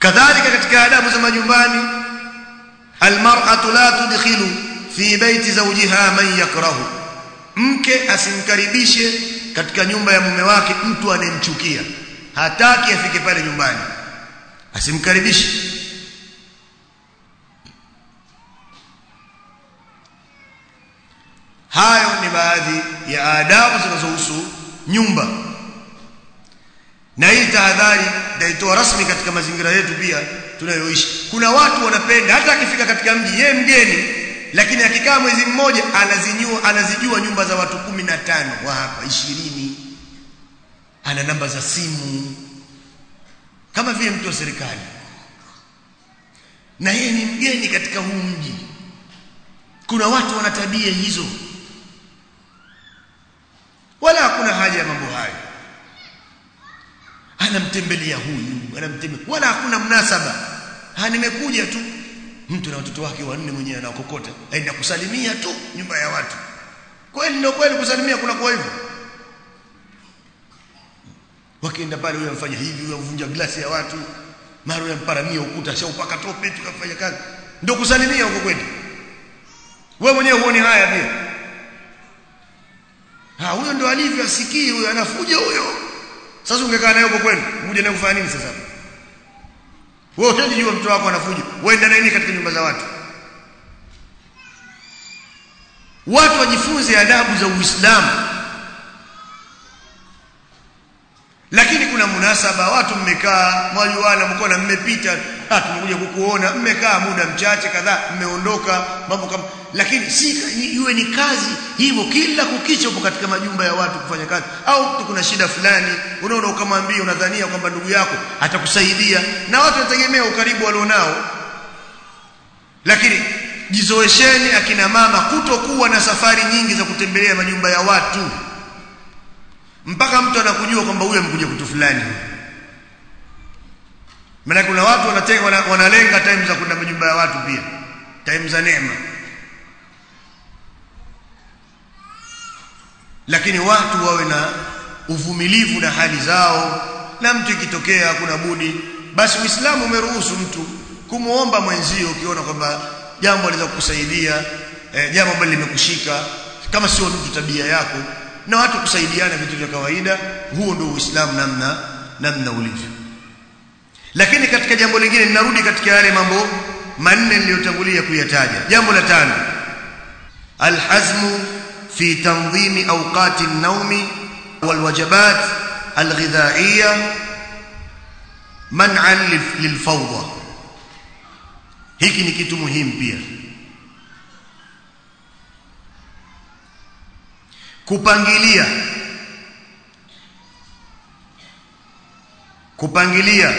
kadhalika katika adabu za majumbani almar'atu la tudkhilu fi baiti zawjiha man yakrahu mke asimkaribishe katika nyumba ya mume wake mtu anemchukia hataki afike pale nyumbani asimkaribishe hayo ni baadhi ya adabu zinazohusu nyumba na hii tahadhari ndaitoa rasmi katika mazingira yetu pia tunayoishi kuna watu wanapenda hata akifika katika mji yeye mgeni lakini akikaa mwezi mmoja anazijua anazijua nyumba za watu kumi na tano wa hapa ishirini ana namba za simu kama vile mtu wa serikali na yeye ni mgeni katika huu mji kuna watu wana tabia hizo wala hakuna haja ya mambo hayo anamtembelea huyu anamtembelea wala hakuna mnasaba ha nimekuja tu mtu na watoto wake wanne mwenyewe anakokota aenda kusalimia tu nyumba ya watu kweli ndio kweli kusalimia kuna kwa hivyo wakienda pale huyo amfanya hivi huyo amvunja glasi ya watu mara huyo amparamia ukuta shaupaka tope tukafanya kazi ndio kusalimia huko kweli wewe mwenyewe huoni haya pia ha huyo ndio alivyo asikii huyo anafuja huyo sasa ungekaa naye huko kwenu uje naye kufanya nini sasa wewe unajua mtu wako anafuja uenda nini katika nyumba za watu watu wajifunze adabu za Uislamu lakini kuna munasaba watu mmekaa mwajuana mko na mmepita ah tumekuja kukuona mmekaa muda mchache kadhaa mmeondoka mambo kama lakini si iwe ni kazi hivyo kila kukicha upo katika majumba ya watu kufanya kazi au kuna shida fulani unaona ukamwambia unadhania kwamba ndugu yako atakusaidia na watu wanategemea ukaribu walionao lakini jizoesheni akina mama kutokuwa na safari nyingi za kutembelea majumba ya watu mpaka mtu anakujua kwamba huyu amekuja kutu fulani maana kuna watu wanatenga wana, wanalenga time za kwenda majumba ya watu pia time za neema lakini watu wawe na uvumilivu na hali zao na mtu ikitokea kuna budi basi Uislamu umeruhusu mtu kumuomba mwenzio ukiona kwamba jambo linaweza kukusaidia eh, jambo ambalo limekushika kama sio mtu tabia yako na watu kusaidiana vitu vya kawaida huo ndio Uislamu namna namna ulivyo lakini katika jambo lingine ninarudi katika yale mambo manne niliyotangulia kuyataja jambo la tano alhazmu fi tanzimi awqati an-nawmi walwajibat alghidhaiyya man'an lilfawda hiki ni kitu muhimu pia kupangilia kupangilia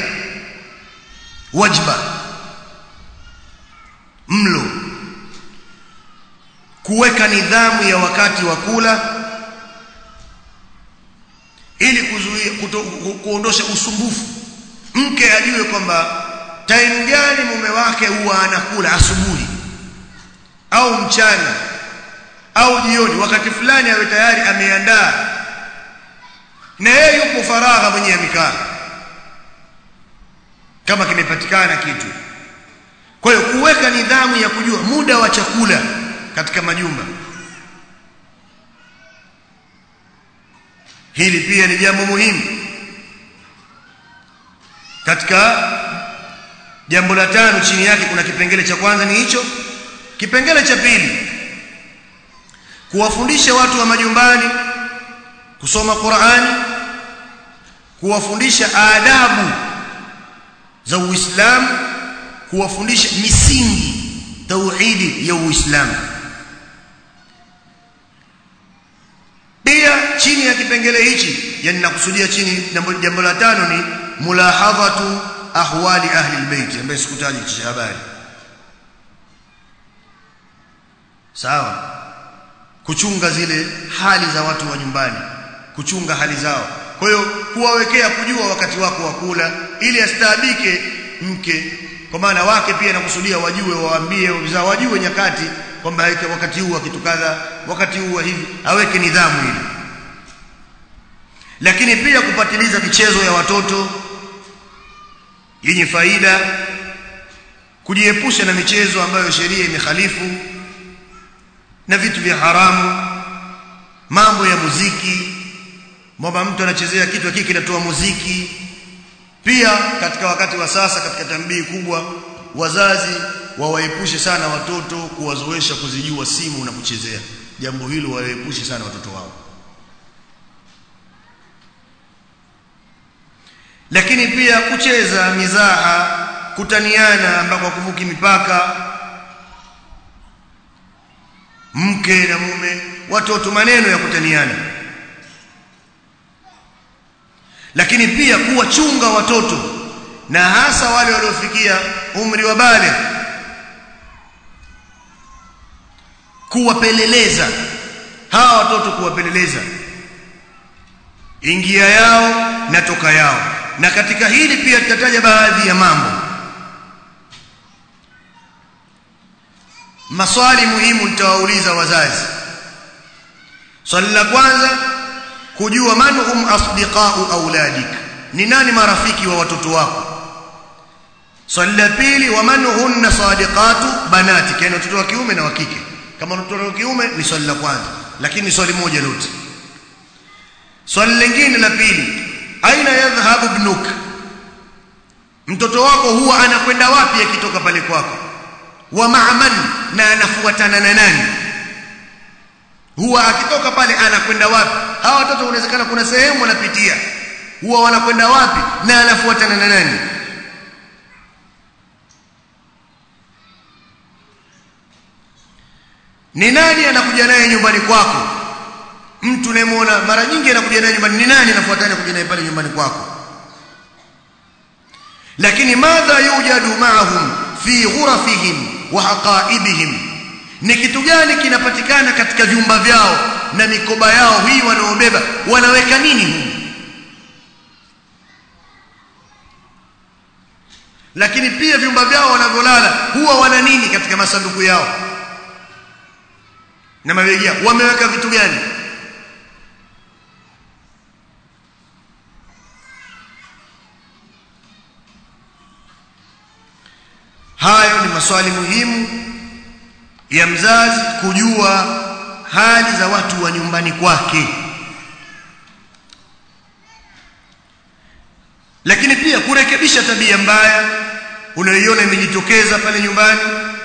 wajba mlo kuweka nidhamu ya wakati wa kula ili kuzuia kuondosha usumbufu mke ajue kwamba time gani mume wake huwa anakula asubuhi au mchana au jioni wakati fulani awe tayari ameandaa na yeye yupo faragha mwenye amekaa kama kimepatikana kitu kwa hiyo kuweka nidhamu ya kujua muda wa chakula katika majumba hili pia ni jambo muhimu katika jambo la tano chini yake kuna kipengele cha kwanza ni hicho kipengele cha pili kuwafundisha watu wa majumbani kusoma Qur'ani kuwafundisha adabu za Uislamu kuwafundisha misingi tauhidi ya Uislamu pia chini ya kipengele hichi yani nakusudia chini jambo la tano ni mulahadhatu ahwali ahli albayt ambaye sikutaji kisha habari sawa kuchunga zile hali za watu wa nyumbani kuchunga hali zao kwa hiyo kuwawekea kujua wakati wako wa kula ili astaabike mke kwa maana wake pia nakusudia wajue waambie wazao wajue nyakati kwamba wakati huu kitu kadha wakati huu hivi aweke nidhamu ile lakini pia kupatiliza michezo ya watoto yenye faida kujiepusha na michezo ambayo sheria imehalifu na vitu vya haramu mambo ya muziki kwamba mtu anachezea kitu hiki kinatoa muziki pia katika wakati wa sasa katika tambii kubwa wazazi wawaepushe sana watoto kuwazoesha kuzijua simu na kuchezea jambo hilo waepushe sana watoto wao lakini pia kucheza mizaha kutaniana ambako kuvuki mipaka mke na mume watoto maneno ya kutaniana lakini pia kuwachunga watoto na hasa wale waliofikia umri wa bale kuwapeleleza hawa watoto kuwapeleleza ingia yao na toka yao na katika hili pia tutataja baadhi ya mambo maswali muhimu nitawauliza wazazi swali la kwanza kujua man hum asdiqau auladik ni nani marafiki wa watoto wako swali la pili wa man hunna sadiqatu banatik yani watoto wa kiume na wa kike kama watoto wa kiume ni swali la kwanza lakini ni swali moja lote swali lingine la pili aina yadhhabu ibnuk mtoto wako huwa anakwenda wapi akitoka pale kwako wa ma'man na anafuatana na nani huwa akitoka pale anakwenda wapi hawa watoto unawezekana kuna sehemu wanapitia huwa wanakwenda wapi na anafuatana na nani ni nani anakuja naye nyumbani kwako mtu unayemwona mara nyingi anakuja naye nyumbani ni nani anafuatana kuja naye pale nyumbani kwako lakini madha yujadu ma'ahum fi ghurafihim wa haqaibihim ni kitu gani kinapatikana katika vyumba vyao na mikoba yao hii wanaobeba wanaweka nini humu lakini pia vyumba vyao wanavyolala huwa wana nini katika masanduku yao na mabegi yao wameweka vitu gani hayo ni maswali muhimu ya mzazi kujua hali za watu wa nyumbani kwake lakini pia kurekebisha tabia mbaya unayoiona imejitokeza pale nyumbani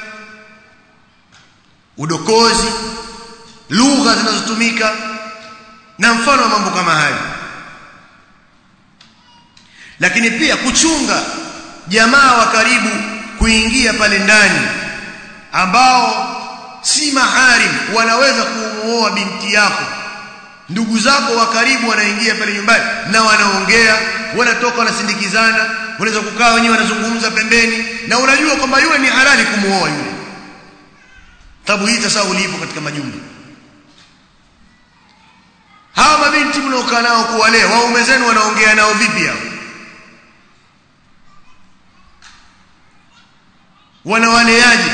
udokozi lugha zinazotumika na mfano wa mambo kama hayo lakini pia kuchunga jamaa wa karibu kuingia pale ndani ambao si maharim wanaweza kumuoa binti yako ndugu zako wa karibu wanaingia pale nyumbani na wanaongea wanatoka wanasindikizana wanaweza kukaa wenyewe wanazungumza pembeni na unajua kwamba yule ni halali kumuoa yule tabu hii sasa ulipo katika majumba hawa mabinti mnaokaa nao kuwalea waume zenu wanaongea nao vipi hao wanawaleaje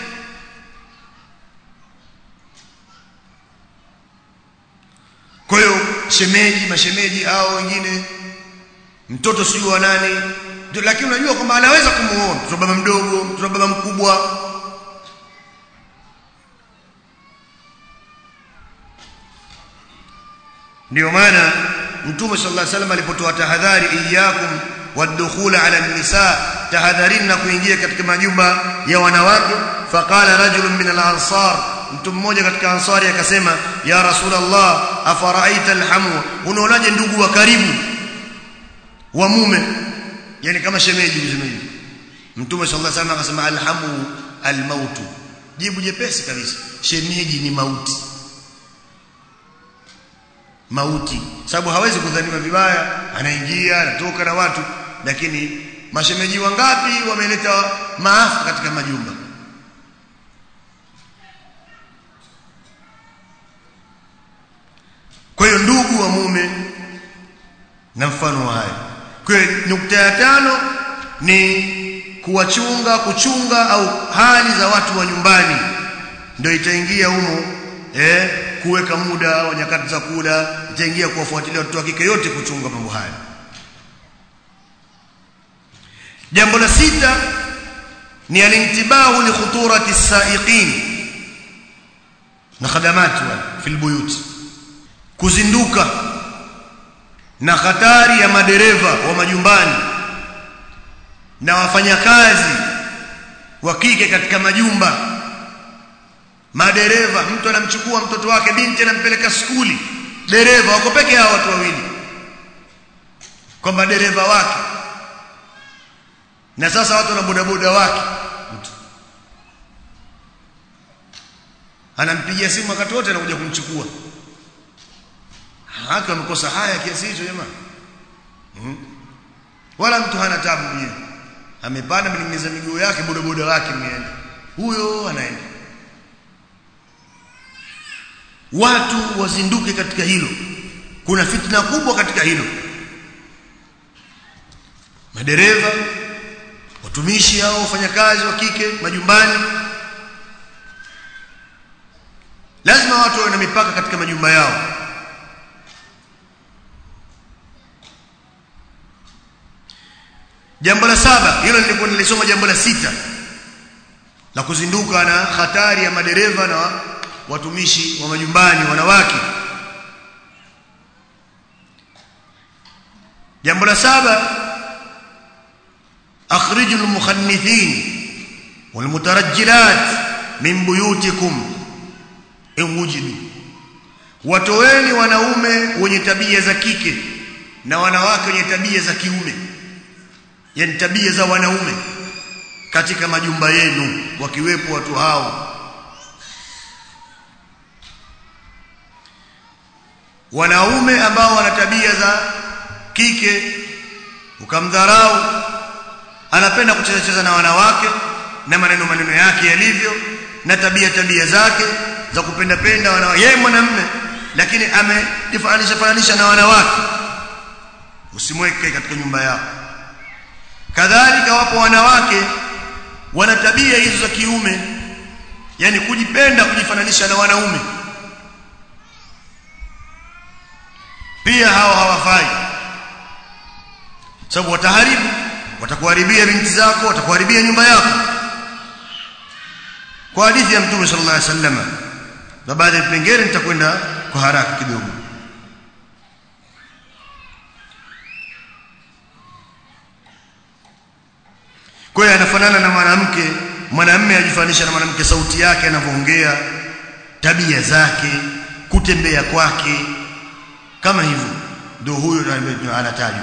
kwa hiyo shemeji mashemeji au wengine mtoto sijui wa nani lakini unajua kwamba anaweza kumuoa mtoto baba mdogo mtoto baba mkubwa ndio maana mtume sallallahu alaihi wasallam alipotoa tahadhari iyyakum wadkhul ala nisa tahadharini na kuingia katika majumba ya wanawake faqala rajulun min al-ansar mtu mmoja katika ansari akasema ya rasulullah afaraaita alhamu unaonaje ndugu wa karibu wa mume yani kama shemeji useme hivi mtume sallallahu alaihi wasallam akasema alhamu almautu jibu jepesi kabisa shemeji ni mauti mauti sababu hawezi kudhaniwa vibaya anaingia anatoka na watu lakini mashemeji wangapi wameleta maafa katika majumba kwa hiyo ndugu wa mume na mfano wa haya kwa hiyo nukta ya tano ni kuwachunga kuchunga au hali za watu wa nyumbani ndio itaingia humo eh kuweka muda wa nyakati za kula itaingia kuwafuatilia watoto wa kike yote kuchunga mambo haya jambo la sita ni alintibahu li khuturati as-sa'iqin na khadamati wal fil buyut kuzinduka na hatari ya madereva wa majumbani na wafanyakazi wa kike katika majumba madereva mtu anamchukua mtoto wake binti anampeleka skuli dereva wako peke yao watu wawili kwamba dereva wake na sasa watu na bodaboda wake mtu anampigia simu wakati wote anakuja kumchukua haki wamekosa haya kiasi hicho jamani hmm? wala mtu hana tabu mwenyewe amepanda ameningeza miguu yake bodaboda wake mmeenda huyo anaenda watu wazinduke katika hilo kuna fitna kubwa katika hilo madereva watumishi hao wafanyakazi wa kike majumbani lazima watu wawe na mipaka katika majumba yao jambo la saba hilo nilikuwa nilisoma jambo la sita la kuzinduka na hatari ya madereva na watumishi wa majumbani wanawake jambo la saba akhriju almukhannithin walmutarajjilat min buyutikum in wujidu watoweni wanaume wenye tabia za kike na wanawake wenye tabia za kiume yani tabia za wanaume katika majumba yenu wakiwepo watu hao wanaume ambao wana tabia za kike ukamdharau anapenda kucheza cheza na wanawake na maneno maneno yake yalivyo na tabia tabia zake za kupenda penda wanawake yeye mwanamume lakini amejifananisha fananisha na wanawake usimweke katika nyumba yako kadhalika wapo wanawake wana tabia hizo za kiume yani kujipenda kujifananisha na wanaume pia hao hawafai sababu wataharibu watakuharibia binti zako watakuharibia nyumba yako kwa hadithi ya mtume sallallahu alaihi wasallam na baadhi ya vipengele nitakwenda kwa haraka kidogo kwa hiyo anafanana na mwanamke mwanamume ajifanisha na mwanamke sauti yake anavyoongea tabia zake kutembea kwake kama hivyo ndio huyo anatajwa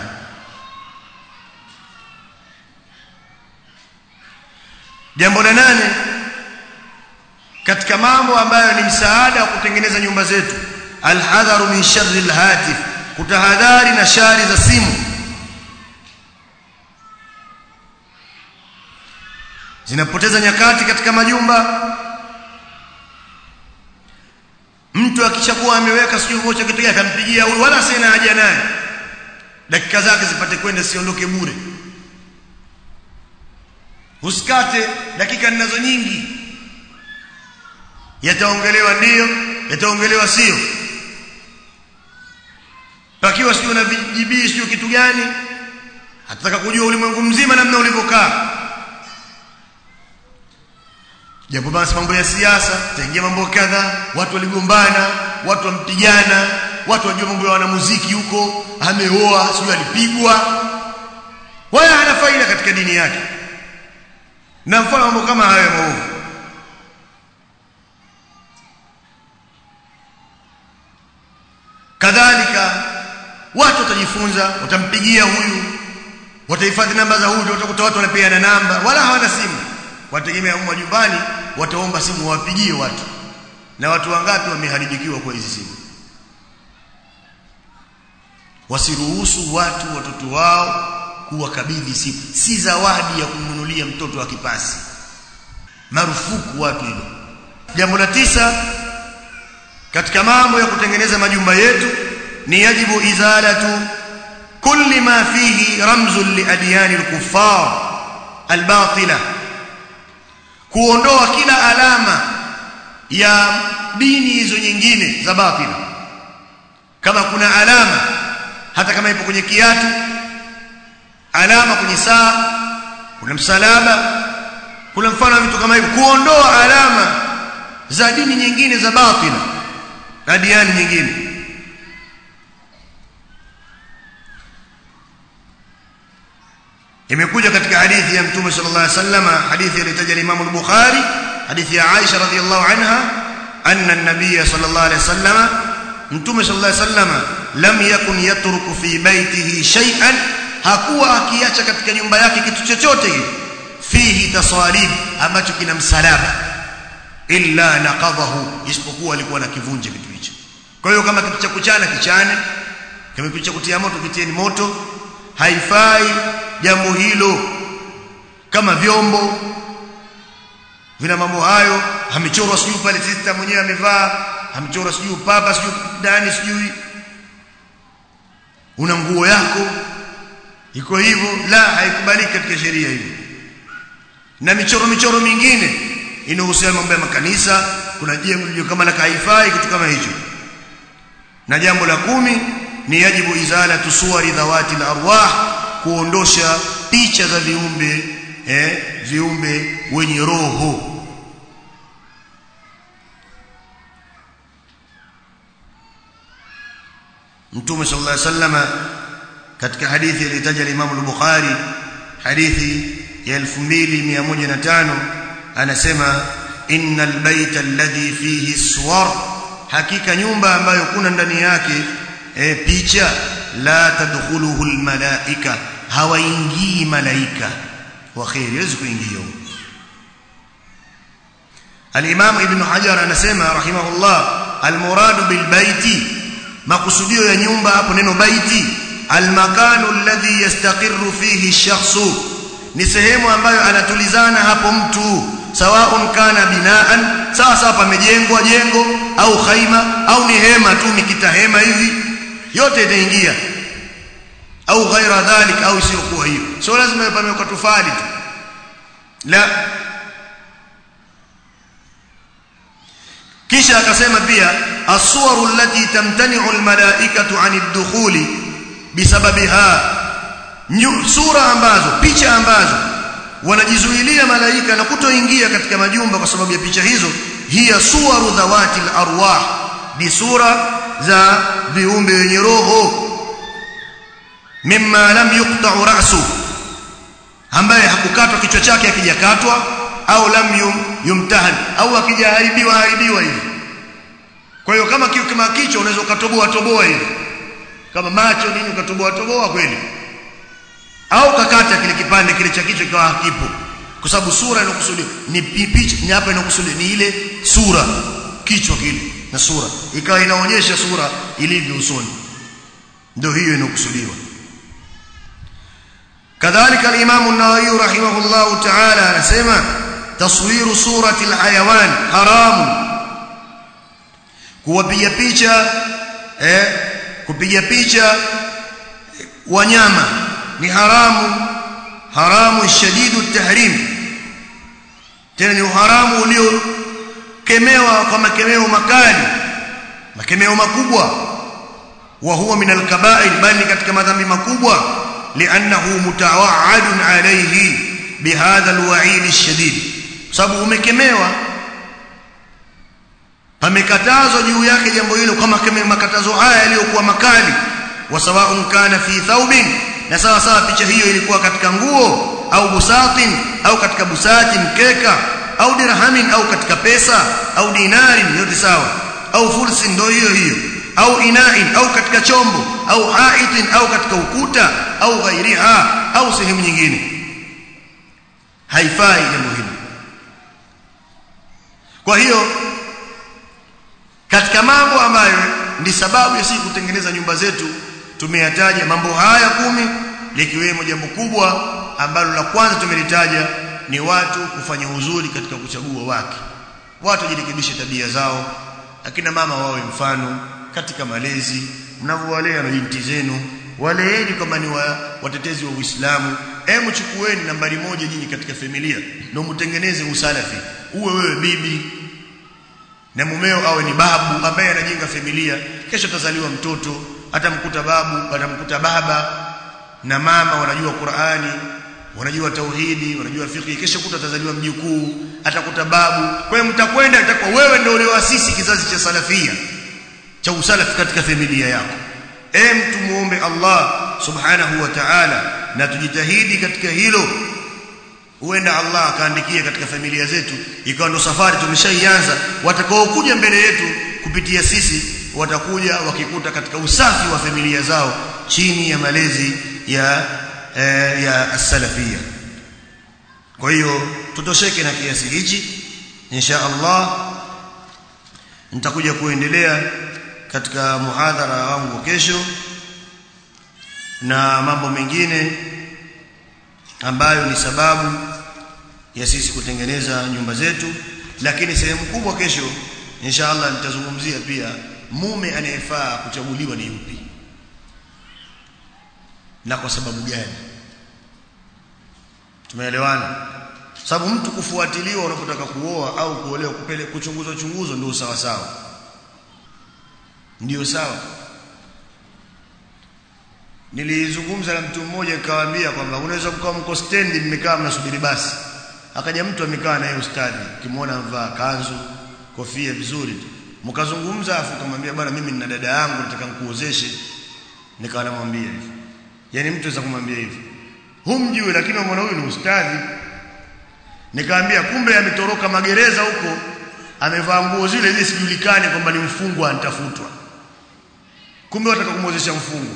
jambo la nane katika mambo ambayo ni msaada wa kutengeneza nyumba zetu alhadharu min sharri alhatif kutahadhari na shari za simu zinapoteza nyakati katika majumba mtu akishakuwa ameweka sijui vocha kitu gani akampigia huyu wala sina haja naye dakika zake zipate kwenda siondoke bure usikate dakika ninazo nyingi yataongelewa ndio yataongelewa sio pakiwa sio na vijibii sio kitu gani atataka kujua ulimwengu mzima namna ulivyokaa japo basi mambo ya siasa taingia mambo kadha watu waligombana watu wampigana watu wajua mambo ya wanamuziki huko ameoa sio alipigwa wala hana faida katika dini yake na mfano mambo kama hayo maovu kadhalika watu watajifunza watampigia huyu watahifadhi namba za huyu watakuta watu wanapeana namba wala hawana simu wategemea huko nyumbani wataomba simu wawapigie watu na watu wangapi wameharibikiwa kwa hizi simu wasiruhusu watu watoto wao kuwakabidhi simu si zawadi ya kumnunulia mtoto wa kipasi marufuku watu hilo jambo la tisa katika mambo ya kutengeneza majumba yetu ni yajibu izalatu kulli ma fihi ramzun li adyani al-kuffar al-batila kuondoa kila alama ya dini hizo nyingine za batila kama kuna alama hata kama ipo kwenye kiatu alama kwenye saa kuna msalaba kuna mfano wa vitu kama hivyo kuondoa alama za dini nyingine za batila na diani nyingine imekuja katika hadithi ya mtume sallallahu alaihi wasallam hadithi iliyotaja Imam al-Bukhari hadithi ya Aisha radhiyallahu anha anna an-nabiy sallallahu alaihi wasallam mtume sallallahu alaihi wasallam lam yakun yatruku fi baitihi shay'an hakuwa akiacha katika nyumba yake kitu chochote kile fihi tasalib ambacho kina msalaba illa naqadahu isipokuwa alikuwa na kivunje kitu hicho kwa hiyo kama kitu cha kuchana kichane kama kitu cha kutia moto kitieni moto haifai jambo hilo kama vyombo vina mambo hayo amechorwa sijui pale sister mwenyewe amevaa amechorwa sijui papa sijui ndani sijui una nguo yako iko hivyo la haikubaliki katika sheria hiyo na michoro michoro mingine inahusiana mambo ya makanisa kuna jengo kama la kaifai kitu kama hicho na jambo la kumi ni yajibu izalatu suwari dhawati al-arwah kuondosha picha za viumbe eh viumbe wenye roho Mtume sallallahu alaihi wasallam katika hadithi iliyotaja Imam al-Bukhari hadithi ya 2105 anasema innal baita alladhi fihi suwar hakika nyumba ambayo kuna ndani yake e, picha la tadkhuluhu almalaika hawaingii malaika wa khair hawezi kuingia al-Imam Ibn Hajar anasema rahimahullah al-muradu bil baiti makusudio ya nyumba hapo neno baiti al-makanu alladhi yastaqirru fihi ash-shakhsu ni sehemu ambayo anatulizana hapo mtu sawaun kana binaan sawa sawa pamejengwa jengo au khaima au ni hema tu mikita hema hivi yote itaingia au ghaira dhalik au isiyokuwa hiyo sio lazima pamewekwa tufali tu la kisha akasema pia as-suwaru allati tamtani'u al-mala'ikatu 'ani ad-dukhuli bisababiha sura ambazo picha ambazo wanajizuilia malaika na kutoingia katika majumba kwa sababu ya picha hizo hiya suwaru dhawati al-arwah ni sura za viumbe wenye roho mimma lam yuqta'u ra'su ambaye hakukatwa kichwa chake akijakatwa au lam yum, yumtahan au akijaharibiwa haribiwa hivi kwa hiyo kama kama kichwa unaweza ukatoboa toboa hivi kama macho nini ukatoboa toboa kweli au kakata kile kipande kile cha kichwa kikawa hakipo kwa sababu sura inokusudiwa ni picha ni hapa inokusudiwa ni ile sura kichwa kile na sura ikawa inaonyesha sura ilivyo usoni ndio hiyo inokusudiwa kadhalika al-Imam an-Nawawi rahimahullah ta'ala anasema taswiru surati al-hayawan haramu kuwapiga picha eh kupiga picha wanyama ni haramu haramu shadidu tahrim tena ni haramu uliokemewa kwa makemeo makali makemeo makubwa wa huwa min alkaba'ir bali katika madhambi makubwa li'annahu mutawa'adun alayhi bihadha alwa'id alshadid sababu umekemewa pamekatazwa juu yake jambo hilo kama makatazo haya yaliyokuwa makali wa sawa'un kana fi thawbin na sawa sawa picha hiyo ilikuwa katika nguo au busatin au katika busati mkeka au dirhamin au katika pesa au dinarin yote sawa au fursin ndio hiyo hiyo au inain au katika chombo au haitin au katika ukuta au ghairiha au sehemu nyingine haifai jambo hilo kwa hiyo katika mambo ambayo ndi sababu ya sisi kutengeneza nyumba zetu tumeyataja mambo haya kumi likiwemo jambo kubwa ambalo la kwanza tumelitaja ni watu kufanya uzuri katika kuchagua wake watu wajirekebishe tabia zao akina mama wawe mfano katika malezi mnavyowalea na binti zenu waleeni kama ni wa, watetezi wa Uislamu hebu chukueni nambari moja nyinyi katika familia ndio mtengeneze usalafi uwe wewe bibi na mumeo awe ni babu ambaye anajenga familia kesho atazaliwa mtoto atamkuta babu atamkuta baba na mama wanajua Qur'ani wanajua tauhidi wanajua fiqh kesho kuta atazaliwa mjukuu atakuta babu kwa hiyo mtakwenda itakuwa wewe ndio ulioasisi kizazi cha salafia cha usalafi katika familia yako e mtu muombe Allah subhanahu wa ta'ala na tujitahidi katika hilo huenda Allah akaandikia katika familia zetu ikawa ndo safari tumeshaianza watakaokuja mbele yetu kupitia sisi watakuja wakikuta katika usafi wa familia zao chini ya malezi ya eh, ya as-salafia kwa hiyo tutosheke na kiasi hichi insha Allah nitakuja kuendelea katika muhadhara wangu kesho na mambo mengine ambayo ni sababu ya sisi kutengeneza nyumba zetu lakini sehemu kubwa kesho insha Allah nitazungumzia pia mume anayefaa kuchaguliwa ni yupi na kwa sababu gani tumeelewana sababu mtu kufuatiliwa unapotaka kuoa au kuolewa kupele kuchunguzwa chunguzo ndio sawa sawa ndio sawa nilizungumza na mtu mmoja nikawaambia kwamba unaweza kukaa mko stendi mmekaa mnasubiri basi akaja mtu amekaa naye ustadi ukimwona amvaa kanzu kofia vizuri tu mkazungumza afu kumwambia bwana mimi nina dada yangu nataka nikuozeshe nikawa namwambia hivi yani mtu anaweza kumwambia hivi humjui lakini mwana huyu ni ustadi nikamwambia kumbe ametoroka magereza huko amevaa nguo zile zile sijulikane kwamba ni mfungwa anatafutwa kumbe wataka kumwozesha mfungwa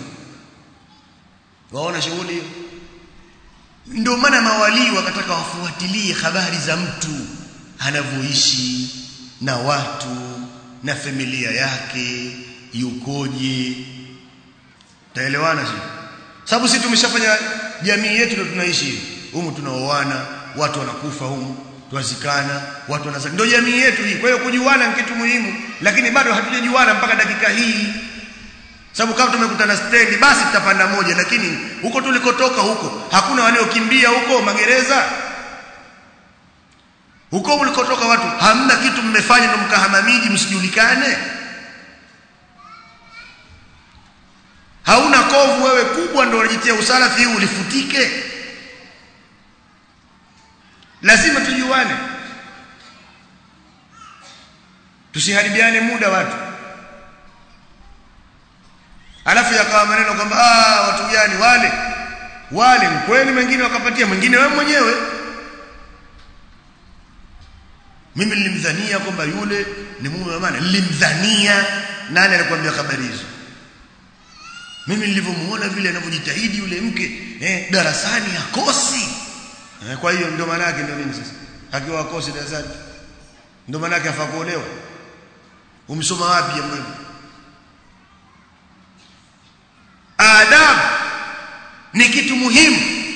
waona shughuli hiyo ndio maana mawalii wakataka wafuatilie habari za mtu anavyoishi na watu na familia yake yukoje taelewana sio sababu sisi tumeshafanya jamii yetu ndio tunaishi hivi humu tunaoana watu wanakufa humu tuwazikana watu wanazaka ndio jamii yetu hii kwa hiyo kujuana ni kitu muhimu lakini bado hatujajuana mpaka dakika hii sababu kama tumekutana stendi basi tutapanda moja lakini huko tulikotoka huko hakuna waliokimbia huko magereza huko mlikotoka watu hamna kitu mmefanya ndo mkahama miji msijulikane hauna kovu wewe kubwa ndo unajitia usalafi huu ulifutike lazima tujuane tusiharibiane muda watu alafu yakawa maneno kwamba ah watu gani wale wale kweli mengine wakapatia mwingine wewe mwenyewe mimi nilimdhania kwamba yule ni mume wa maana nilimdhania nani alikwambia habari hizo mimi nilivyomuona vile anavyojitahidi yule mke eh, darasani hakosi eh, kwa hiyo ndio maana yake ndio nini sasa akiwa hakosi darasani ndio maana yake afaa kuolewa umsoma wapi jambo hilo adab ni kitu muhimu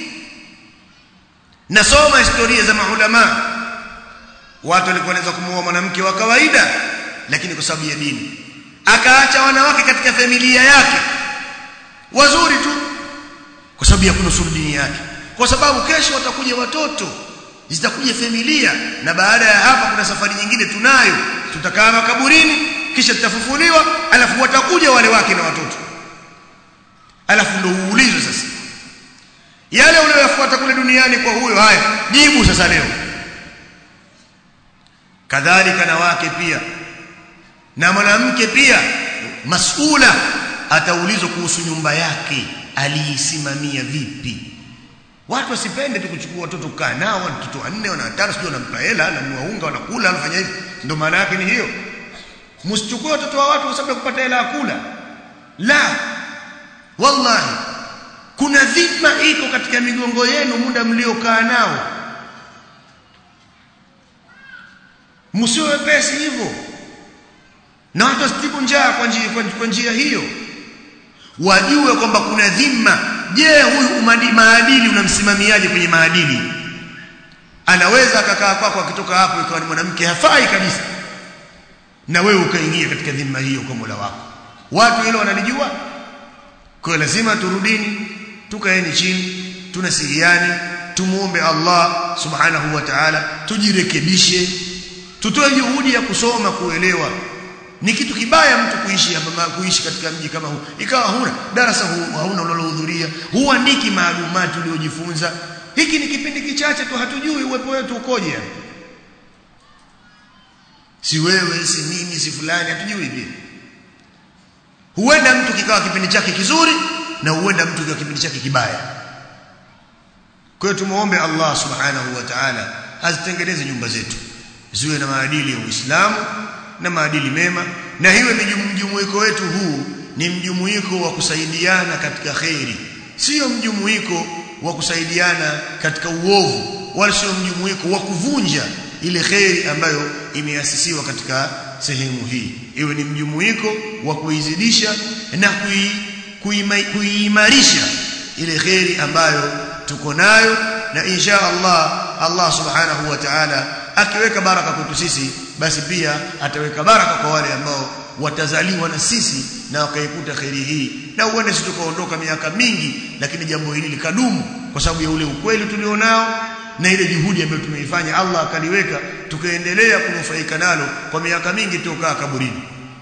nasoma historia za maulama watu walikuwa wanaweza kumuoa mwanamke wa kawaida lakini kwa sababu ya dini akaacha wanawake katika familia yake wazuri tu kwa sababu ya kunusuru dini yake kwa sababu kesho watakuja watoto zitakuja familia na baada ya hapa kuna safari nyingine tunayo tutakaa makaburini kisha tutafufuliwa alafu watakuja wale wake na watoto alafu ndo uulizwe sasa yale uliyoyafuata kule duniani kwa huyo haya jibu sasa leo kadhalika na wake pia na mwanamke pia masula ataulizwa kuhusu nyumba yake aliisimamia vipi watu wasipende tu kuchukua watoto kukaa nao watoto wanne wana watano sio wanampa hela na unga wanakula wanafanya hivi ndio maana yake ni hiyo msichukue watoto wa watu kwa sababu ya kupata hela ya kula la wallahi kuna dhima iko katika migongo yenu muda mliokaa nao msiwe wepesi hivyo na watu wasitibu njaa kwa njia, kwa njia hiyo wajue kwamba kuna dhima je huyu maadili unamsimamiaje kwenye maadili anaweza akakaa kwako akitoka hapo ikawa ni mwanamke hafai kabisa na wewe ukaingia katika dhima hiyo kwa Mola wako watu hilo wanalijua kwa lazima turudini tukaeni chini tunasihiani tumuombe Allah subhanahu wa ta'ala tujirekebishe tutoe juhudi ya kusoma kuelewa ni kitu kibaya mtu kuishi hapa kuishi katika mji kama huu ikawa huna darasa huu hauna unalohudhuria huandiki maalumati uliojifunza hiki ni kipindi kichache tu hatujui uwepo wetu ukoje si wewe si mimi si fulani hatujui pia huenda mtu kikawa kipindi chake kizuri na huenda mtu kikawa kipindi chake kibaya kwa hiyo tumuombe Allah subhanahu wa ta'ala azitengeneze nyumba zetu ziwe na maadili ya Uislamu na maadili mema na hiwe mjumuiko wetu huu ni mjumuiko wa kusaidiana katika khairi sio mjumuiko wa kusaidiana katika uovu wala sio mjumuiko wa kuvunja ile khairi ambayo imeasisiwa katika sehemu hii iwe ni mjumuiko wa kuizidisha na kuiimarisha ile khairi ambayo tuko nayo na insha Allah Allah subhanahu wa ta'ala akiweka baraka kwetu sisi basi pia ataweka baraka kwa wale ambao watazaliwa na sisi na wakaikuta khairi hii na huenda sisi tukaondoka miaka mingi lakini jambo hili likadumu kwa sababu ya ule ukweli tulionao na ile juhudi ambayo tumeifanya Allah akaliweka tukaendelea kunufaika nalo kwa miaka mingi toka kaburini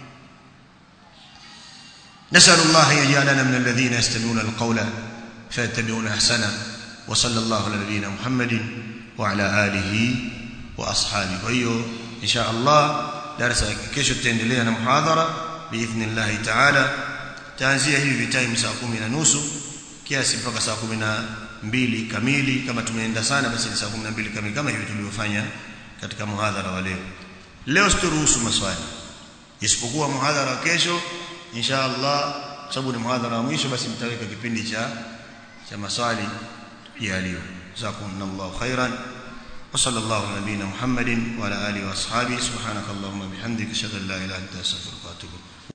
نسأل الله أن يجعلنا من الذين يستمعون القول فيتبعون أحسنه وصلى الله على نبينا محمد وعلى آله وأصحابه وهيو إن شاء الله درس kesho tutaendelea na muhadhara باذن الله تعالى taanzia hivi time saa 10 na nusu kiasi mpaka saa 12 kamili kama tumeenda sana basi ni saa 12 kamili kama hivi tulivyofanya katika muhadhara wa leo leo sitoruhusu maswali isipokuwa muhadhara wa kesho insha Allah sababu ni muhadhara wa mwisho basi mtaweka kipindi cha cha maswali ya leo jazakumullahu khairan وصلى الله على نبينا محمد وعلى اله واصحابه سبحانك اللهم وبحمدك اشهد ان لا اله الا انت استغفرك واتوب اليك